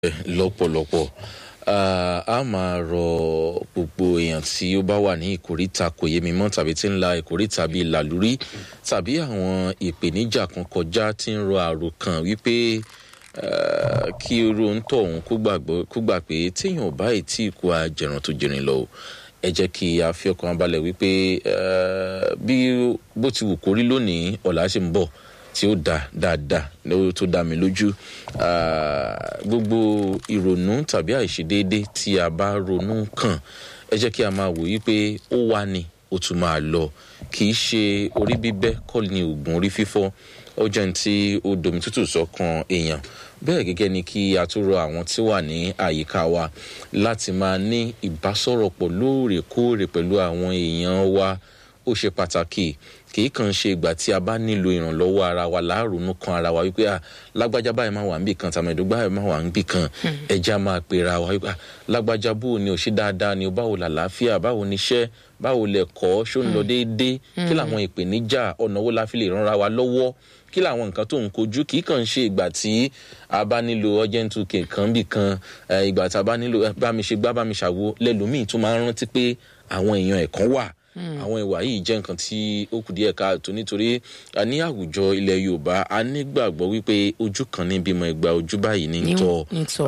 lọ́pọ̀lọpọ̀ a máa rọ gbogbo èèyàn tí ó bá wà ní ìkóríta kò yé mi mọ́ tàbí tí ń la ìkóríta bíi làlúrí tàbí àwọn ìpèníjà kan kọjá tí ń rọ àròkàn wípé kí irú ń tọ̀ òun kó gbà pé téèyàn ò bá ì tí kú àjẹrán tó jẹrin lọ ẹ jẹ́ kí a fi ọkàn balẹ̀ wípé bí bó ti wù kórí lónìí ọ̀la ṣe ń bọ̀ tí ó da dáadáa tó dá mi lójú gbogbo ìrònú tàbí àìṣedéédé tí a bá ronú kàn ẹ jẹ́ kí a máa wò yí pé ó wà ní ó tún máa lọ kì í ṣe orí bíbẹ́ kọ́ ni oògùn orí fífọ́ ó jẹ́ ní tí ó domi tútù sọ́kàn èèyàn bẹ́ẹ̀ gẹ́gẹ́ ni kí a tún rọ àwọn tí wà ní àyíká wa láti máa ní ìbásọ̀rọ̀pọ̀ lóòrèkóòrè pẹ̀lú àwọn èèyàn wa ó ṣe pàtàkì kì í kàn ṣe ìgbà tí a bá nílò ìrànlọ́wọ́ ara wa láàrúnú kan ara wa wípé lágbájá báyìí máa wà níbì kan tàmẹ̀dó báyìí máa wà níbì kan ẹja máa pera wa wípé lágbájá bó ni ò ṣe dáadáa ni báwo làlàáfíà báwo ni iṣẹ́ báwo lẹ̀kọ́ ṣó ń lọ déédéé kí làwọn ìpèníjà ọ̀nà wo la fi lè rànra wa lọ́wọ́ kí làwọn nǹkan tó ń kojú kì í kàn ṣe ìgbà tí a bá nílò urgent two kan bì kan ìgbà tí a bá nílò bá mi ṣe gbá bá mi ṣàwo lẹ́lòmíì tún máa ń rántí pé àwọn èèyàn ẹ̀kan wà àwọn ìwà yìí jẹ́ nǹkan tí ó kù díẹ̀ káàtó nítorí ní àwùjọ ilẹ̀ yorùbá a nígbàgbọ́ wípé ojú kan ní bímọ ìgbà ojú báyìí ní tọ́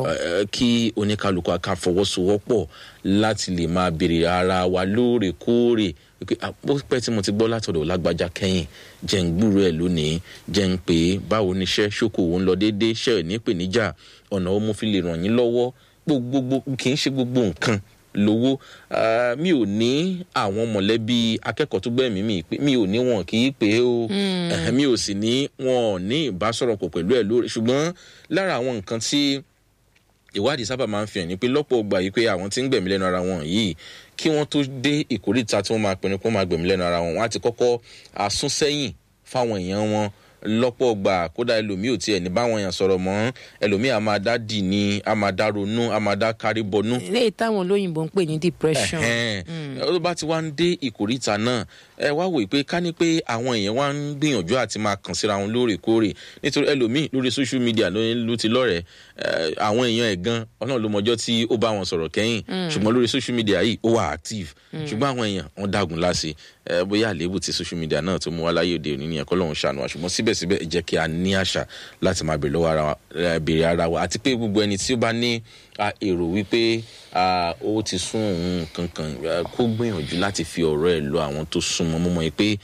kí oníkálukú ká fọwọ́sowọ́pọ̀ láti lè máa béèrè ara wa lóòrèkóòrè wípé àpòpẹ́ tí mo ti gbọ́ látọ̀dọ̀ lágbájá kẹ́yìn jẹ́ ń gbúrò ẹ̀ lónìí jẹ́ ń pè é báwo níṣẹ́ ṣókòwò ń lọ déédéé ṣẹ́ ẹ̀ ní ìpèníjà ọ̀nà ó mú fi lè ràn yín lọ́wọ́ gbogbo kì í ṣe gbogbo nǹkan lówó mi ò ní àwọn mọ̀lẹ́bí akẹ́kọ̀ọ́ tó gbẹ̀mí mi pé mi ò ní wọn kì í pé o mi ò sì ní wọn ò ní ìbásọ̀rọ̀pọ̀ pẹ̀lú ẹ̀ lórí ṣùgbọ́n lára àwọn nǹkan tí ìwádìí sábà máa ń fi hàn ní pé lọ́pọ̀ gbà yìí pé àwọn tí ń gbẹ̀mí lẹ́nu ara wọn yìí kí wọ́n tó dé ìkórìtà tí wọ́n máa pinnu pé wọ́n máa gbẹ̀mí lẹ́nu ara wọn wọ́n á ti kọ́kọ́ asún sẹ́yìn fáwọn èèyàn wọn lọ́pọ̀ gbà kódà ẹlòmíì ò tiẹ̀ ní báwọn èèyàn sọ̀rọ̀ mọ́ ẹlòmíì a máa dá dì ní a máa dá ronú a máa dá kárí bọnú. eléyìí táwọn olóyìnbó ń pè ní depression. ó bá ti wá ń dé ìkórìtà náà ẹ wá wò pé ká ní pé àwọn èèyàn wá ń gbìyànjú àti máa kàn síra wọn lóòrèkóòrè nítorí ẹlòmíì lórí social media ló ti lọ́rẹ̀ẹ́ àwọn èèyàn ẹ̀ gan ọlọ́run ló mọjọ́ tí ó bá wọn sọ̀rọ̀ kẹ́yìn ṣùgbọ́n lórí social media yìí ó wà active ṣùgbọ́n àwọn èèyàn wọn dágun láṣẹ bóyá àléébù ti social media náà tó mú wá láyé òde òní nìyẹn kọ́ lóun ṣàánú wa ṣùgbọ́n síbẹ̀síbẹ̀ ẹ jẹ́ kí a ní àṣà láti máa bèrè lọ́wọ́ bèrè ara wa àti pé gbogbo ẹni tí ó bá ní èrò wípé ó ti sún òun kankan kó gbìyànjú láti fi ọ̀rọ̀ ẹ̀ lọ àwọn tó súnmọ́ mọ́mọ́ yìí pé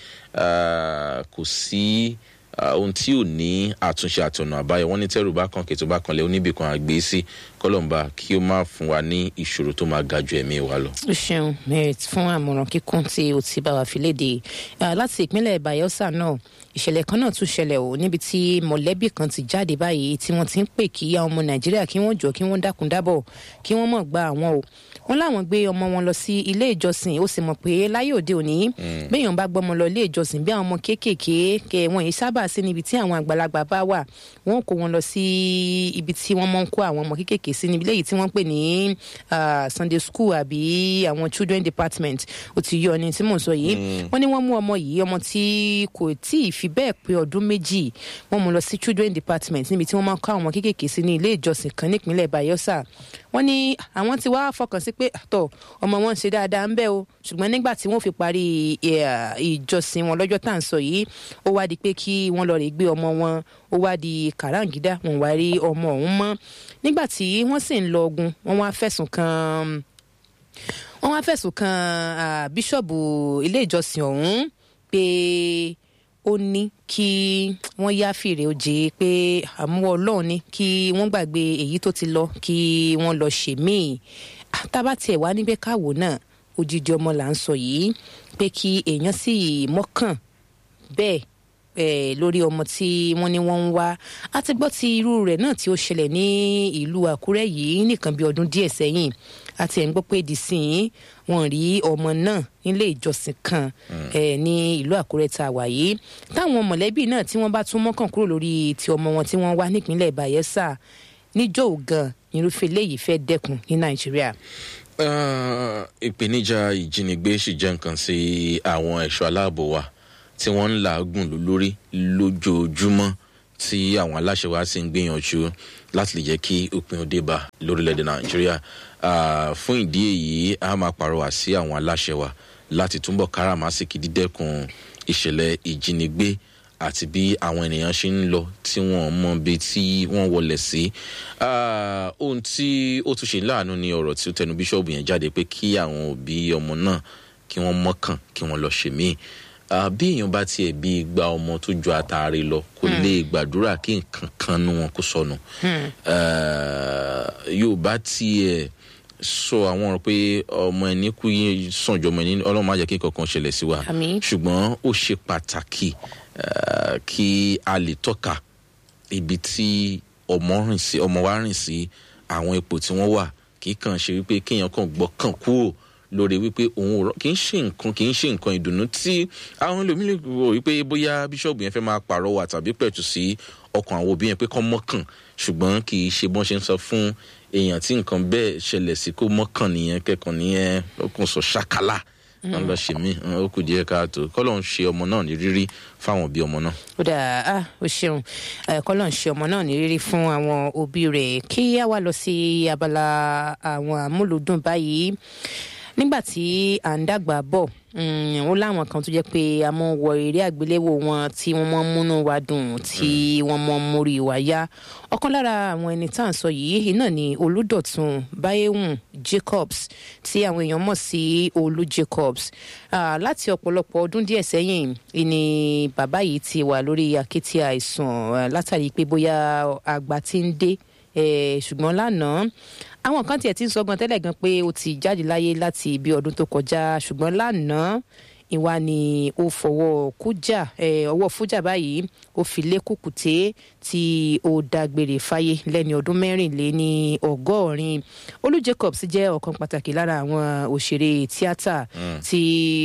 kò sí ohun tí ò ní àtúnṣe àtọ̀nà àbáyọ wọn ní tẹ́rù bá kàn kètò bá kan lẹ́ oníbìkan àgbé sí kọ́lọ́mbà kí ó má fún wa ní ìṣòro tó máa ga ju ẹ̀mí wa lọ. o ṣeun merit fún àmọ̀ràn kíkún tí o ti bá wa fi léde láti ìpínlẹ̀ bayelsa náà ìṣẹ̀lẹ̀ kan náà tún ṣẹlẹ̀ o níbi tí mọ̀lẹ́bí kan ti jáde báyìí tí wọ́n ti ń pè kí àwọn ọmọ nàìjíríà kí wọ́n jọ kí wọ́n dákun dábọ̀ kí wọ́n mọ̀ gba àwọn o wọ́n láwọn gbé ọmọ wọn lọ sí ilé ìjọsìn ó sì mọ̀ pé láyé òde òní béèyàn bá gbọ́mọ lọ ilé ìjọsìn bí àwọn ọmọ kéékèèké kẹ wọn yìí sábà sí níbi tí àwọn àgbàlagbà bá wà wọ́n kó wọn lọ sí ibi tí wọ́n mọ̀ ń kó àwọn ọmọ kéékèèké sí níbi léyìí tí wọ́n pè ní sunday school àbí àwọn children department ó ti yọ ni tí mò ń sọ yìí wọ́n ní wọ́n mú ọmọ yìí ọmọ tí kò tí ì fi bẹ́ẹ̀ pé ọdún méjì wọ́n mú lọ sí children department níbi tí wọ́n máa ń kọ́ àwọn kéékèèké sí ní ilé ìjọsìn kan nípínlẹ̀ bayelsa wọ́n ní àwọn ti wá fọkàn sí pé àtọ̀ ọmọ wọn ń ṣe dáadáa ń bẹ́ o ṣùgbọ́n nígbà tí wọ́n fi parí ìjọsìn wọn lọ́jọ́ tá à ń sọ yìí ó wá di pé kí wọ́n lọ rè gbé ọmọ wọn ó wá di kàráǹgídá wọn wá rí ọmọ ọ̀hún mọ́ nígbà tí wọ́n sì ń lọ ogun wọ́n wá fẹ̀sùn kan wọ́n wá fẹ̀sùn kan bíṣọ̀bù ilé ìjọsìn ọ̀hún pé ó ní kí wọ́n yá fèrè òjè pé àmúwọ́ ọlọ́run ní kí wọ́n gbàgbé èyí tó ti lọ kí wọ́n lọ ṣe míì tábà tiẹ̀ wá níbẹ̀ káwò náà odidi ọmọ là ń sọ yìí pé kí èèyàn sì mọ́kàn bẹ́ẹ̀ lórí ọmọ tí wọ́n ní wọ́n ń wá a ti gbọ́ ti irú rẹ̀ náà tí ó ṣẹlẹ̀ ní ìlú àkúrẹ́ yìí nìkan bí ọdún díẹ̀ sẹ́yìn àti ẹ̀ ń gbọ́ pé dìsín wọn rí ọmọ náà nílé ìjọsìn kan ní ìlú àkúrẹ́ tá a wà yìí táwọn mọ̀lẹ́bí náà tí wọ́n bá tún mọ́kàn kúrò lórí ti ọmọ wọn tí wọ́n wá nípínlẹ̀ bayelsa níjọ́ ògan irúfẹ́ eléyìí fẹ́ dẹ́kun ní nàìjíríà. ìpèníjà ìjínigbé sì jẹ́ nǹkan sí àwọn ẹ̀ṣọ́ aláàbò wa tí wọ́n ń làágùn lórí lójoojúmọ́ tí àwọn aláṣẹ wa sì ń gbìyànjú láti lè jẹ́ kí òpin òde bá lórílẹ̀‐èdè nàìjíríà fún ìdí èyí a máa pàrọwà sí àwọn aláṣẹ wa láti túbọ̀ káràmásìkì dídẹ́kun ìṣẹ̀lẹ̀ ìjínigbé àti bí àwọn ènìyàn ṣe ń lọ tí wọ́n mọ bí tí wọ́n wọlé sí. ohun tí ó tún ṣe láàánú ni ọ̀rọ̀ tí ó tẹnu bíṣọ̀bù yẹn jáde pé kí àwọn òbí ọmọ náà kí wọ́n mọ́kàn kí wọ́n lọ ṣe míì bí èèyàn bá tiẹ̀ bí gba ọmọ tó ju àtàrí lọ kò lè gbàdúrà kí nǹkan kan nu wọn kó sọnù yóò bá tiẹ̀ sọ àwọn ọ̀rọ̀ pé ọmọ ẹni kú yín sàn jọ ọmọ ẹni ọlọ́run má jẹ́ kí nǹkan kan ṣẹlẹ̀ sí wa ṣùgbọ́n ó ṣe pàtàkì kí a lè tọ́ka ibi tí ọmọ rìn sí ọmọ wa rìn sí àwọn ipò tí wọ́n wà kì í kàn ṣe wípé kéèyàn kàn gbọ́ kàn kúrò lórí wípé òun rọ kì í ṣe nǹkan kì í ṣe nǹkan ìdùnnú tí àwọn ẹlòmíràn rò wípé bóyá bíṣọ̀bù yẹn fẹ́ máa pàrọwà tàbí pẹ̀tù sí ọkàn àwọn òbí yẹn pé kọ́ mọ́kàn ṣùgbọ́n kì í ṣe bọ́n ṣe ń sọ fún èèyàn tí nǹkan bẹ́ẹ̀ ṣẹlẹ̀ sí kó mọ́kàn nìyẹn kẹ́kọ̀ọ́ nìyẹn ó kàn sọ ṣàkálà wọn lọ ṣe mí ó kù díẹ̀ káàtó kọ́lọ́ ń ṣe ọmọ náà ní rírí fáwọn òbí ọmọ náà. ó dà á ó ṣeun kọ́lọ́ ń ṣe ọmọ náà ní rírí fún àwọn òbí rẹ̀ kí á wá lọ sí abala àwọn àmúlùdùn báyìí nígbà tí à ń dàgbà bọ̀ ó láwọn kan tó jẹ́ pé a mọ̀ wọ eré àgbéléwò wọn tí wọ́n mọ̀ múnú wa dùn tí wọ́n mọ̀ mórí wa yá ọ̀kan lára àwọn ẹni tá à ń sọ yìí náà ni olùdọ̀tun báyéhùn jacobs tí àwọn èèyàn mọ̀ sí olú jacobs láti ọ̀pọ̀lọpọ̀ ọdún díẹ̀ sẹ́yìn ni bàbá yìí ti wà lórí akétì àìsàn látàrí pé bóyá àgbà ti ń dé ṣùgbọ́n lánàá àwọn kan tiẹ̀ ti ń sọgbọ́n tẹ́lẹ̀ gan pé ó ti jáde láyé láti ibi ọdún tó kọjá ṣùgbọ́n lánàá ìwà ni ó fọwọ́ kújà ọwọ́ fújà báyìí ó fi lé kùkùté tí ó dágbére fáyé lẹ́ni ọdún mẹ́rìnléní ọgọ́rin olú jacobs jẹ́ ọ̀kan pàtàkì lára àwọn òṣèré tíátà tí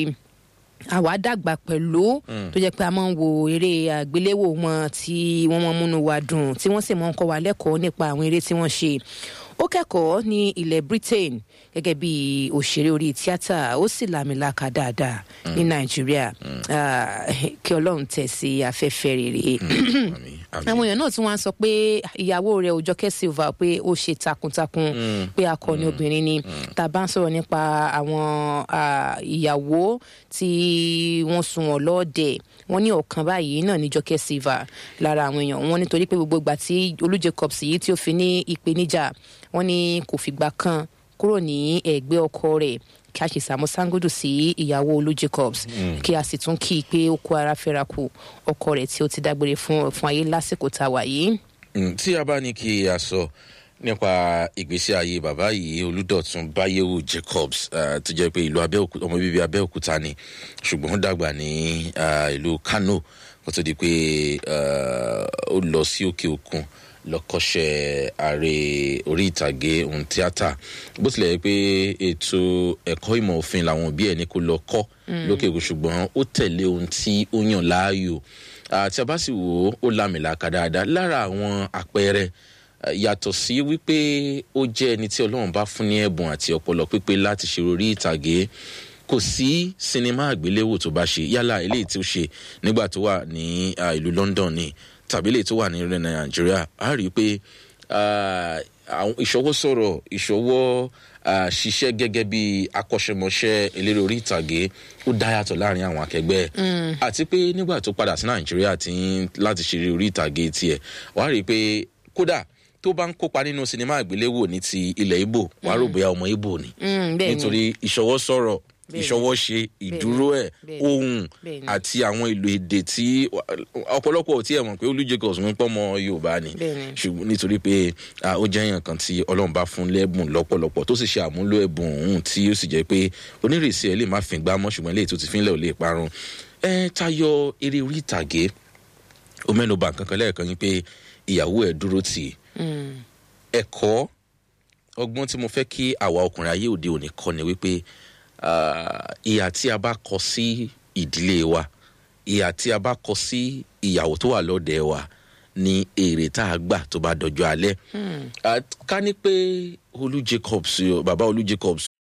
àwa dàgbà pẹ̀lú tó jẹ́ pé a máa ń wo eré àgbéléwò wọn tí wọ́n máa ń múnú wa dùn tí wọ́n sì máa ń kọ́ wa lẹ́kọ̀ọ́ nípa àwọn eré tí wọ́n ṣe ó kẹ́kọ̀ọ́ ní ilẹ̀ britain gẹ́gẹ́ bí òṣèré orí tíátà ó sì làmìlaka dáadáa ní nàìjíríà kí ọlọ́run tẹ̀ sí afẹ́fẹ́ rere àwọn èèyàn náà tún wá ń sọ pé ìyàwó rẹ̀ òjọkẹ́ silva pé ó ṣe takuntakun pé akọni obìnrin ni tá a bá ń sọ̀rọ̀ nípa àwọn ìyàwó tí wọ́n sun wọn lọ́ọ̀dẹ̀ wọ́n ní ọ̀kan báyìí náà ní jọkẹ́ silva lára àwọn èèyàn wọn nítorí pé gbogbo ìgbà tí olú jacobs yìí tí ó fi ní ìpèníjà wọn ní kò fìgbà kan kúrò ní ẹgbẹ́ ọkọ rẹ̀ kí a ṣe sàmú sangodo sí ìyàwó olú jacobs kí a sì tún kí i pé ó kó ara fẹ́ra kù ọkọ rẹ̀ tí ó ti dágbére fún fún ayé lásìkò tá a wà yìí. tí a bá ní kí a sọ nípa ìgbésí ayé bàbá yìí olùdọ̀tún báyẹ̀wò jacobs tó jẹ́ pé ìlú ọmọ bíbí abẹ́òkúta ni ṣùgbọ́n ó dàgbà ní ìlú kano kó tó di pé ó lọ sí òkè òkun lọ́kọ́ṣẹ́ ààrẹ orí ìtàgé ohun tíátà bó tilẹ̀ yẹ pé ètò ẹ̀kọ́ ìmọ̀ òfin làwọn òbí ẹ̀ ní kó lọ kọ́ lókè òkun ṣùgbọ́n ó tẹ̀lé ohun tí ó yàn láàyò tí a bá sì wò ó ó lámìlaka dáadáa lára àwọn àpẹẹrẹ yàtọ̀ sí wípé ó jẹ́ ẹni tí ọlọ́run bá fún ní ẹ̀bùn àti ọpọlọ pípé láti ṣe orí ìtàgé kò sí sinimá àgbéléwò tó bá ṣe yálà eléyìí tí ó ṣe nígbà tó wà ní ìlú london ni tàbí eléyìí tó wà ní ilẹ̀ nàìjíríà a rí i pé ìṣọwọ́ sọ̀rọ̀ ìṣọwọ́ ṣiṣẹ́ gẹ́gẹ́ bí akọ́ṣẹ́mọṣẹ́ eléré orí ìtàgé ó dá yàtọ̀ láàrin àwọn akẹgbẹ́ ẹ̀ àti pé nígbà tó padà sí nàìjíríà láti ṣeré orí ìtàgé tiẹ̀ wàá rí i pé kódà tó bá ń kópa nínú sinimá àgbéléwò ní ti ilẹ̀ ibo wàá rò bóyá ọmọ ibo ni nítorí ìṣọwọ́ sọ̀rọ̀ ìṣọwọ́ ṣe ìdúró ẹ̀ ohun àti àwọn ìlò èdè tí ọ̀pọ̀lọpọ̀ ò tí ẹ̀ mọ̀ pé olú jacobs ń pọ́ mọ́ yorùbá ni ṣùgbọ́n nítorí pé ó jẹ́ èèyàn kan tí ọlọ́run bá fún lẹ́bùn lọ́pọ̀lọpọ̀ tó sì ṣe àmúlò ẹ̀bùn òun tí ó sì jẹ́ pé onírèsí ẹ̀ lè má fi gbá mọ́ ṣùgbọ́n eléyìí tó ti fi ń lẹ̀ ò lè parun ẹ tayọ eré orí ìtàgé ó mẹ́nuba nǹkan kan lẹ́ẹ̀kan yín pé ìyàwó ẹ̀ dúró tì ẹ̀kọ́ ọgbọ́n tí mo fẹ́ kí àwa ọkùnrin ayé òde òní kọ́ ni wípé ìhà tí a bá kọ sí ìdílé wa ìhà tí a bá kọ sí ìyàwó tó wà lọ́dẹ̀ wa ni èrè tá a gbà tó bá dọjọ́ alẹ́ ká ní pé olú jacobs bàbá olú jacobs